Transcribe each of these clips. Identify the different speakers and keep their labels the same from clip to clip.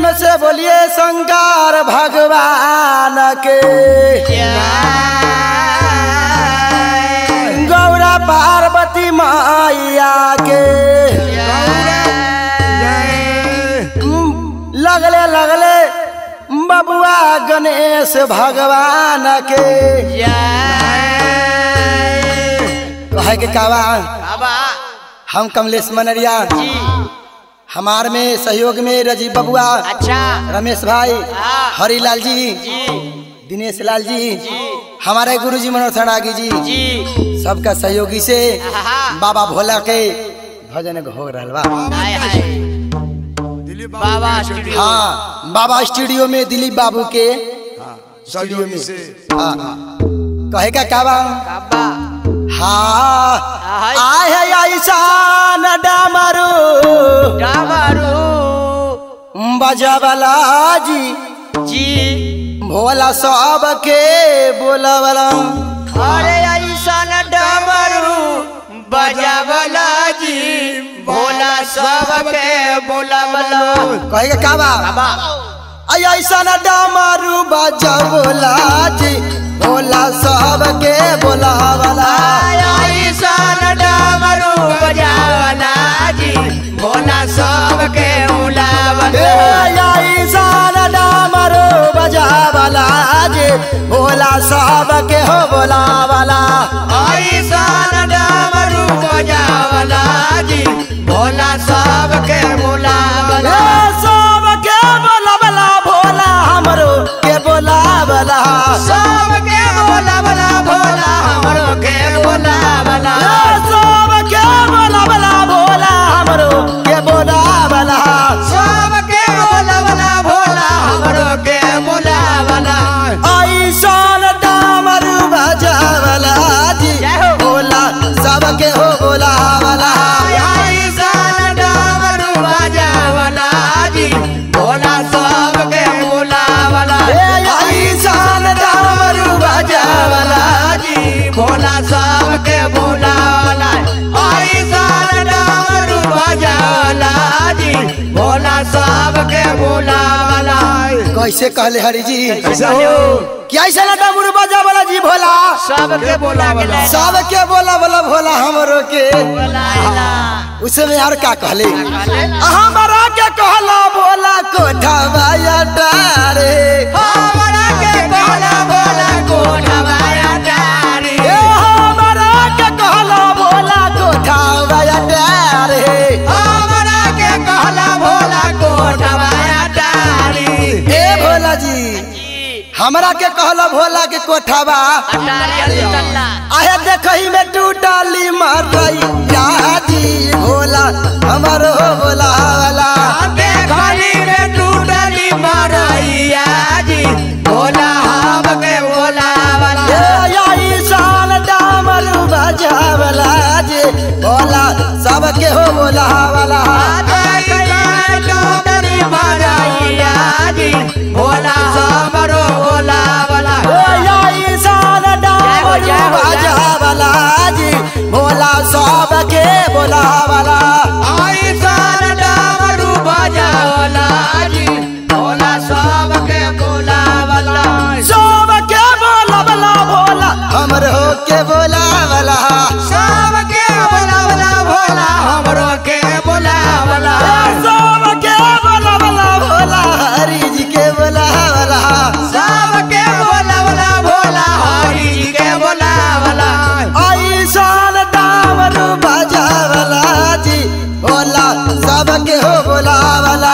Speaker 1: प्रेम से बोलिए शंकर भगवान के गौरा पार्वती मैया के लगले लगले बबुआ गणेश भगवान के कहे के कावा हम कमलेश मनरिया हमार में सहयोग में रजीव बबुआ
Speaker 2: अच्छा
Speaker 1: रमेश भाई
Speaker 2: हाँ।
Speaker 1: हरिलाल जी
Speaker 2: जी
Speaker 1: दिनेश लाल जी हमारे गुरु जी मनोहर सड़ागी जी
Speaker 2: जी
Speaker 1: सबका सहयोगी से
Speaker 2: हाँ।
Speaker 1: बाबा भोला के भजन हो रहा बा
Speaker 2: हाय हाय बाबा स्टूडियो
Speaker 1: हाँ बाबा स्टूडियो में दिलीप बाबू के
Speaker 3: सहयोगी से
Speaker 1: हाँ कहे का का बा
Speaker 2: बाबा
Speaker 1: हाँ
Speaker 2: हाय।
Speaker 1: आय है ऐसा न डामरू
Speaker 2: डामरू
Speaker 1: बजावला जी
Speaker 2: जी
Speaker 1: भोला सब के बोलावला
Speaker 2: अरे ऐसा न डमरू बजावला जी भोला सबके बोलावला
Speaker 1: कहे का का बा
Speaker 2: बाबा
Speaker 1: आई ऐसा न डामरू बजावला जी भोला सब के बोलावला
Speaker 2: ऐसा न डमरू बजावला जी भोला सबके
Speaker 1: ए,
Speaker 2: बोलावला
Speaker 1: ऐसा न डामरू बजावला जी भोला सब के हो बोलावला
Speaker 2: ऐसा न डमरू बजावला जी भोला सबके बोलावला
Speaker 1: ए, सब के बोलावला भोला हमरो के बोलावला
Speaker 2: सबके बोलावला भोला हमरो के बोलावला
Speaker 1: ए, सब के बोलावला भोला हमरो के बोलावला
Speaker 2: सबके बोलावला भोला हमरो के बोलावला
Speaker 1: ऐसन डामरू बजावला जी
Speaker 2: जय हो।
Speaker 1: भोला सबके हो बोलावला
Speaker 2: ऐसा न डमरू बजावला जी भोला सबके बोलावला
Speaker 1: ए, ऐसन डामरू बजावला
Speaker 2: जी भोला सबके बोलावला ऐसा न डमरू बजावला जी भोला सबके बोलावला
Speaker 1: कैसे कहले हरि जी
Speaker 3: कैसे हो
Speaker 1: क्या ऐसा डामरू बजावला जी भोला
Speaker 2: सबके बोलावला
Speaker 1: सबके बोला बोला भोला हमरो के
Speaker 2: बोलावला
Speaker 1: उसमें और का कहले
Speaker 2: कहले?
Speaker 1: हमारा के कहला बोला कोठा बाया डारे
Speaker 2: हमरा के कहला भोला कोठवाया डारी
Speaker 1: ए हमारा के कहला बोला कोठा बाया डारे
Speaker 2: हमरा के कहला भोला कोठवाया डारी
Speaker 1: ए भोला जी हमरा के कहला भोला के कोठावा
Speaker 2: अटारी अल्लाह
Speaker 1: आहे देखही में टूटली मरैया जी भोला हमरो भोला वाला
Speaker 2: देखली में टूटली मरैया जी भोला हमके बोलावला
Speaker 1: ए आई साल डामरू बजावला जी भोला सबके हो बोला वाला
Speaker 2: देखली में टूटली मरैया जी भोला हमरो बोलावला
Speaker 1: आई साल डामरू बजावला जी भोला सबके बोला वाला
Speaker 2: ऐसन डमरू बजावला जी भोला सबके बोलावला
Speaker 1: सबके बोला वाला भोला हमरो के बोला वाला
Speaker 2: सबके बोलावला भोला हमरो के बोलावला
Speaker 1: सबके बोला वाला भोला हरि जी के बोला वाला
Speaker 2: सबके बोलावला भोला हरि जी के बोलावला
Speaker 1: आई साल डामरू बजावला जी भोला सबके हो बोला वाला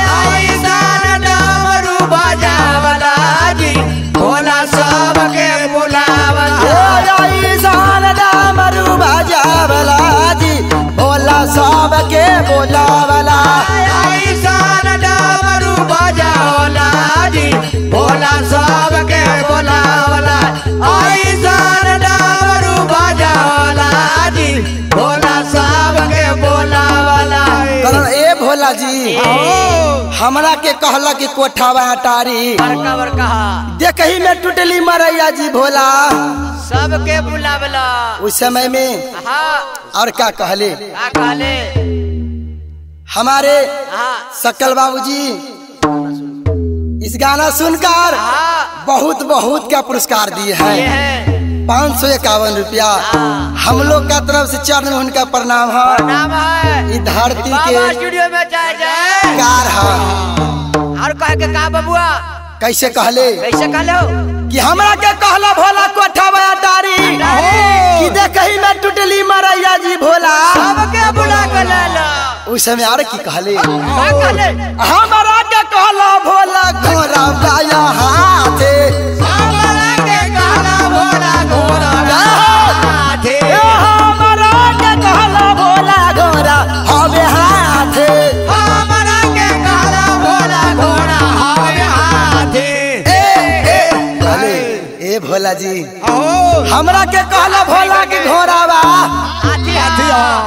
Speaker 2: ऐसन डमरू बजावला जी भोला सबके बोलावला
Speaker 1: आई साल डामरू बजावला जी भोला सबके बोला वाला
Speaker 2: ऐसन डमरू बजावला जी भोला सबके बोलावला ऐसन डमरू बजावला जी भोला सबके बोलावला
Speaker 1: कारण ए भोला जी हमरा के कहला कि कोठावा अटारी
Speaker 2: बड़का बड़का
Speaker 1: देखही में टूटली मरैया जी भोला
Speaker 2: सबके बुलावला
Speaker 1: उस समय में
Speaker 2: हाँ
Speaker 1: और क्या कहले
Speaker 2: का कहले
Speaker 1: हमारे
Speaker 2: हाँ
Speaker 1: सकल बाबूजी इस गाना सुनकर
Speaker 2: हाँ
Speaker 1: बहुत बहुत क्या पुरस्कार दिए
Speaker 2: ये
Speaker 1: हैं
Speaker 2: है
Speaker 1: पाँच सौ इक्यावन रुपया हम लोग का तरफ से चरण में उनका प्रणाम है
Speaker 2: नाम है
Speaker 1: इस धरती
Speaker 2: बाबा
Speaker 1: के
Speaker 2: स्टूडियो में जाए जाए
Speaker 1: कार है
Speaker 2: और कह के का बबुआ
Speaker 1: कैसे कहले
Speaker 2: कैसे कहले हो
Speaker 1: कि हमरा के कहला भोला कोठा बया डारी कि देखही में टुटली मरैया जी भोला
Speaker 2: सबके बुला के ले लो
Speaker 1: उस समय आर की कहले
Speaker 2: का कहले
Speaker 1: हमरा के कहला भोला घोड़ा बाया हाथे
Speaker 2: हमरा के कहला भोला घोड़ा हाथे
Speaker 1: ए हमरा के कहला भोला घोड़ा हवे हाथे
Speaker 2: हमरा के कहला भोला घोड़ा हवे हाथे
Speaker 1: ए ए कहले ए भोला जी हमरा के कहला भोला के घोड़ा बा
Speaker 2: हाथी हाथी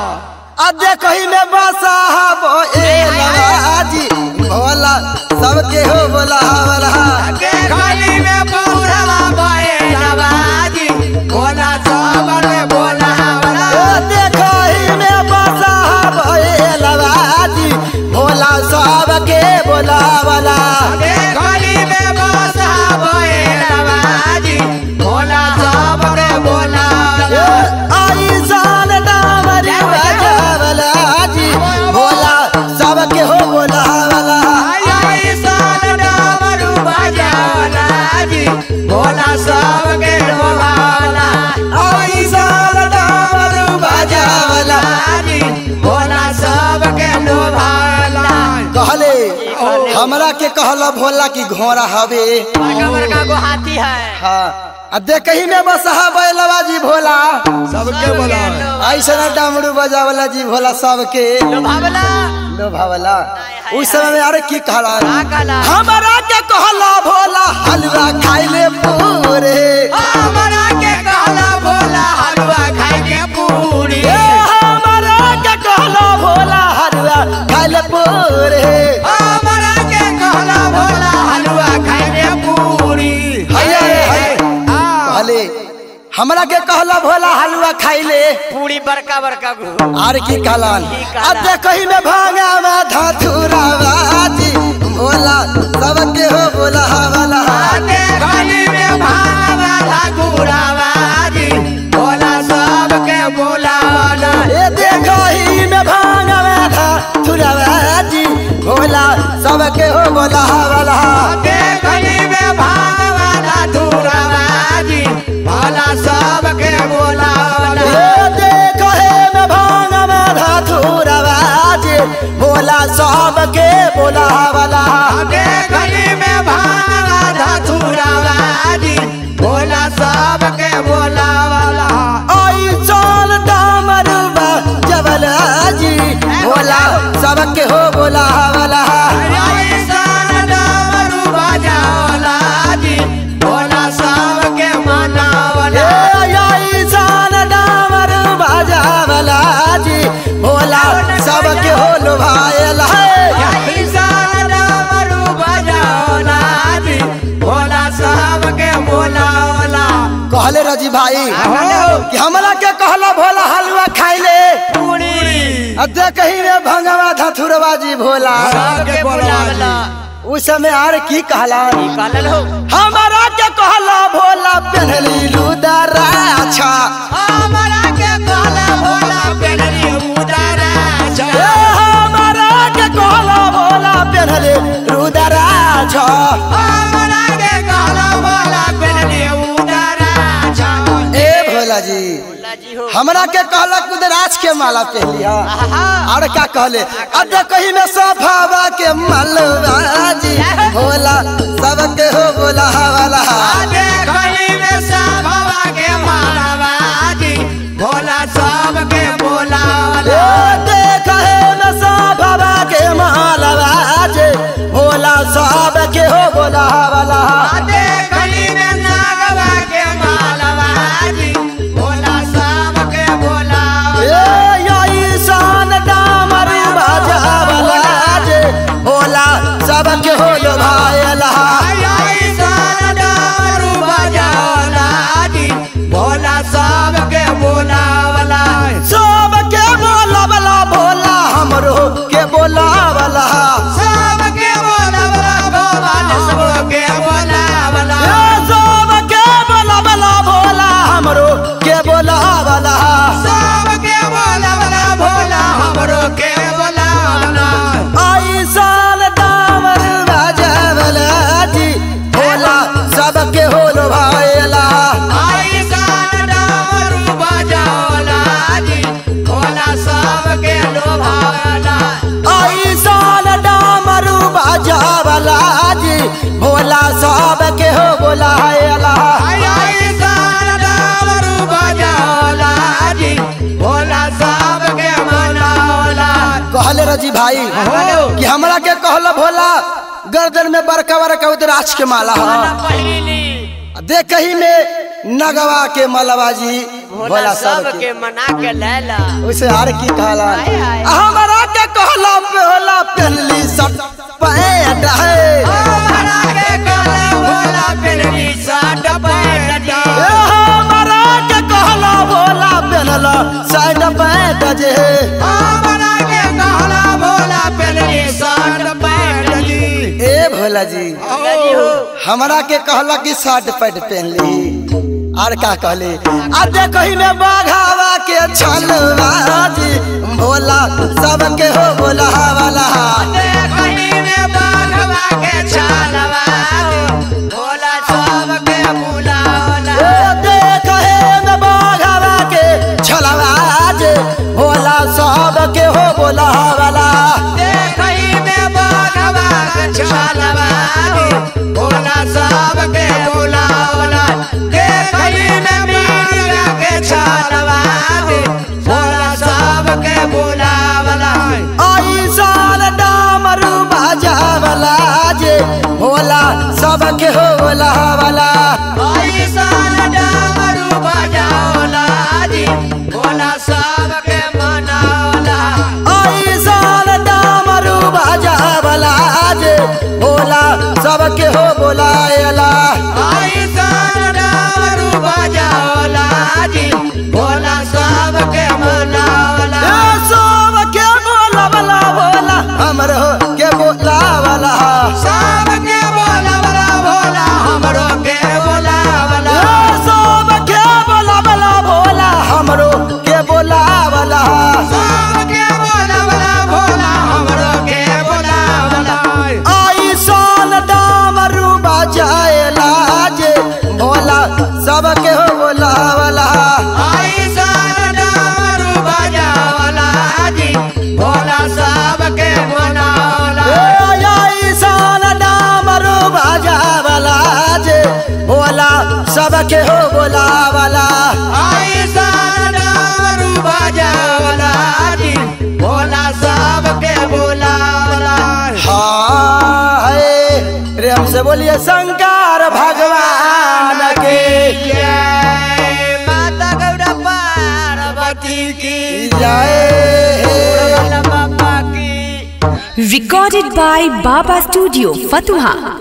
Speaker 1: आ देखही में बसा बो ए लवाजी भोला सबके हो बोला वाला
Speaker 2: के खाली में पौरवा बहे नवाजी भोला सब में भोला वाला
Speaker 1: ए देखही में बसा बो ए लवाजी भोला सबके बोला वाला
Speaker 2: के खाली में बसा बहे नवाजी भोला सब में भोला
Speaker 1: ए आई जान डामरी बजावला जी भोला सबके हो बोला वाला
Speaker 2: आई साल डामरू बजावला जी भोला सब के डोलावला
Speaker 1: आई जान डामरू बजावला
Speaker 2: जी भोला सब के डोलावला
Speaker 1: कहले हमरा के कहला भोला की घोड़ा हवे
Speaker 2: बड़का बड़का गो हाथी है
Speaker 1: हाँ आ देखही में बस बैलवा जी भोला
Speaker 3: सबके बोला
Speaker 1: ऐसा ना डमरू बजावला जी भोला सबके
Speaker 2: लोभावला
Speaker 1: लोभावला उस समय में अरे की कहला
Speaker 2: का कहला
Speaker 1: हमरा के कहला भोला हलवा खाइले पूरे
Speaker 2: हमरा के कहला भोला हलवा खाए के पूरी
Speaker 1: ए हमरा के कहला भोला हलवा खाइले पूरे
Speaker 2: हमरा के कहला भोला हलवा खाए के पूरी
Speaker 1: हैया रे, हैया। कहले हमरा के कहला भोला हलवा खाइले
Speaker 2: पूरी बड़का बड़का गो
Speaker 1: आर की कहलन
Speaker 2: की कहलन?
Speaker 1: अब देखही में भांगा में धाथुरा बाजी भोला सबके हो बोला वाला
Speaker 2: आते गली में भावा ठाकुरावाजी भोला सबके बोलावला
Speaker 1: ए देखही में भांगा में धाथुरा बाजी भोला सबके हो बोला वाला
Speaker 2: आते गली में भावा ठाकुरावाजी भोला सबके बोलावला
Speaker 1: ए देखहे में भांगा में धाथुरा बाजी भोला सबके बोला वाला
Speaker 2: आते गली में भावा ठाकुरावाजी भोला सबके बोलावला
Speaker 1: आई चल डामरुबा जबल जी भोला सबके हो बोला वाला ए आई सान डामरुबा जबल जी भोला सबके हो लोभायला कहले रजी भाई कि हमरा के कहला भोला हलवा खाइले आ देखही में भंगवा धथुरवा जी भोला उस समय आर की कहला हमारा के कहला भोला पहनली लुदरा अच्छा ए हमारा के कहला भोला पहनले रुदरा छ ए भोला जी हमरा के कहला कुदराज के माला पहलिया और का कहले अब कहीं में सभावा के मलवा जी भोला सबके हो बोला वाला
Speaker 2: भोला सबके बोला
Speaker 1: ए देखहे में सभावा के मलवा जी भोला सबके हो बोला वाला
Speaker 2: आते गली में नागवा के मालवाजी भोला सबके बोला
Speaker 1: ए यही शान डामर बजावला जी भोला सबके हो लो भाईला
Speaker 2: आई सारा दारू बजावला जी भोला सबके बोलावला
Speaker 1: सबके बोला वाला भोला हमरो के बोला वाला
Speaker 2: सबके बोलावला भोला सबके
Speaker 1: जी भाई कि हमरा के कहला भोला गर्दन में बड़का बड़का उदराज के माला है देख ही में नगवा के मलवा जी भोला सब के
Speaker 2: सबके मना के लैला
Speaker 1: उसे हर की कहला
Speaker 2: हाय, हाय।
Speaker 1: हमरा के कहला भोला पहनली शर्ट पैंट है
Speaker 2: हमरा के कहला भोला पेरनी साट पैट जी
Speaker 1: ए हमरा के कहला भोला पहनला शर्ट पैंट जे
Speaker 2: हमरा के कहला भोला पेरनी साट पैट जी
Speaker 1: ए भोला जी
Speaker 2: जी हो
Speaker 1: हमरा के कहला कि शर्ट पैंट पहन ली और का कहले आ देखही में बाघावा के छलवा जी भोला सबके हो बोला वाला
Speaker 2: देखही में बाघवा के छालवा भोला सबके बुलावला
Speaker 1: ए देखहे में बाघावा के छलवा जी भोला सबके हो बोला वाला
Speaker 2: देखही में बाघवा के छालवा भोला सबके बुलावला देखही में मीरा के छालवा भोला सबके बुलावला
Speaker 1: आई साल डामरू बाजावला जे भोला सबके हो बोला वाला
Speaker 2: ऐसान डामरू बजावला जी भोला सबके मनावला
Speaker 1: आई साल डामरू बाजावला जे भोला सबके हो बोलायला
Speaker 2: ऐसान डामरू बजावला जी भोला सबके मनावला
Speaker 1: ए सबके बोलावला भोला हमरो के बोलावला
Speaker 2: सबके बोलावला भोला हमरो के बोलावला
Speaker 1: ए सबके बोलावला भोला हमरो के बोलावला
Speaker 2: सबके बोलावला भोला हमरो के बोलावला
Speaker 1: आई साल डामरू बजायला जे भोला सबके हो बोलावला
Speaker 2: ऐसान डामरू बजावला जी भोला सबके मनावला
Speaker 1: ए आई साल डामरू बजावला जे भोला सबके हो बोलावला
Speaker 2: ऐसान डामरू बजावला जी भोला सबके बुलावला
Speaker 1: हाय प्रेम से बोलिए शंकर भगवान के
Speaker 2: जय माता गौरा पार्वती की
Speaker 1: जय
Speaker 2: बाबा की
Speaker 4: Recorded by Baba Studio, Fatuha.